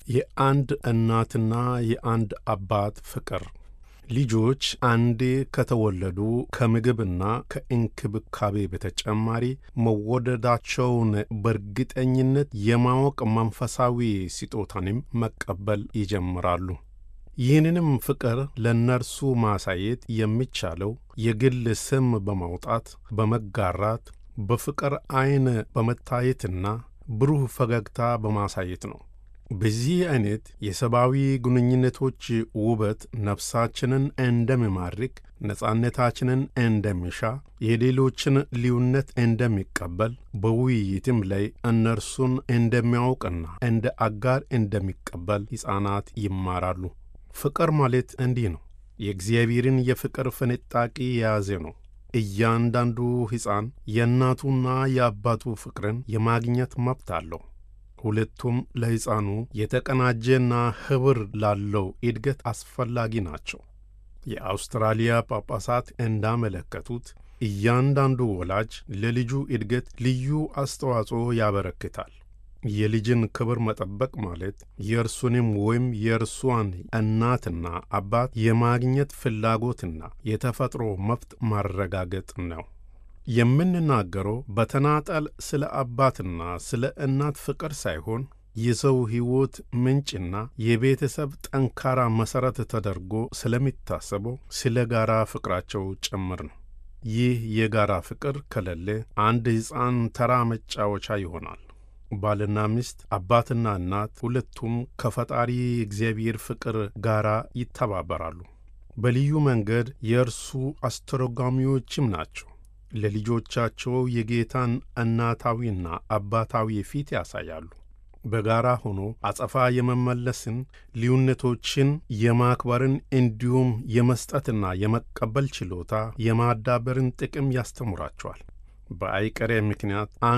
የአንድ እናትና የአንድ አባት ፍቅር ልጆች አንዴ ከተወለዱ ከምግብና ከእንክብካቤ በተጨማሪ መወደዳቸውን በእርግጠኝነት የማወቅ መንፈሳዊ ስጦታንም መቀበል ይጀምራሉ። ይህንንም ፍቅር ለእነርሱ ማሳየት የሚቻለው የግል ስም በማውጣት በመጋራት በፍቅር ዐይን በመታየትና ብሩህ ፈገግታ በማሳየት ነው። በዚህ ዐይነት የሰብአዊ ግንኙነቶች ውበት ነፍሳችንን እንደሚማርክ፣ ነጻነታችንን እንደሚሻ፣ የሌሎችን ልዩነት እንደሚቀበል፣ በውይይትም ላይ እነርሱን እንደሚያውቅና እንደ አጋር እንደሚቀበል ሕፃናት ይማራሉ። ፍቅር ማለት እንዲህ ነው። የእግዚአብሔርን የፍቅር ፍንጣቂ የያዘ ነው። እያንዳንዱ ሕፃን የእናቱና የአባቱ ፍቅርን የማግኘት መብት አለው። ሁለቱም ለሕፃኑ የተቀናጀና ኅብር ላለው እድገት አስፈላጊ ናቸው። የአውስትራሊያ ጳጳሳት እንዳመለከቱት እያንዳንዱ ወላጅ ለልጁ እድገት ልዩ አስተዋጽኦ ያበረክታል። የልጅን ክብር መጠበቅ ማለት የእርሱንም ወይም የእርሷን እናትና አባት የማግኘት ፍላጎትና የተፈጥሮ መብት ማረጋገጥ ነው። የምንናገረው በተናጠል ስለ አባትና ስለ እናት ፍቅር ሳይሆን የሰው ሕይወት ምንጭና የቤተሰብ ጠንካራ መሠረት ተደርጎ ስለሚታሰበው ስለ ጋራ ፍቅራቸው ጭምር ነው። ይህ የጋራ ፍቅር ከሌለ አንድ ሕፃን ተራ መጫወቻ ይሆናል። ባልና ሚስት፣ አባትና እናት ሁለቱም ከፈጣሪ እግዚአብሔር ፍቅር ጋር ይተባበራሉ። በልዩ መንገድ የእርሱ አስተረጓሚዎችም ናቸው። ለልጆቻቸው የጌታን እናታዊና አባታዊ ፊት ያሳያሉ። በጋራ ሆኖ አጸፋ የመመለስን፣ ልዩነቶችን የማክበርን እንዲሁም የመስጠትና የመቀበል ችሎታ የማዳበርን ጥቅም ያስተምራቸዋል። በአይቀሬ ምክንያት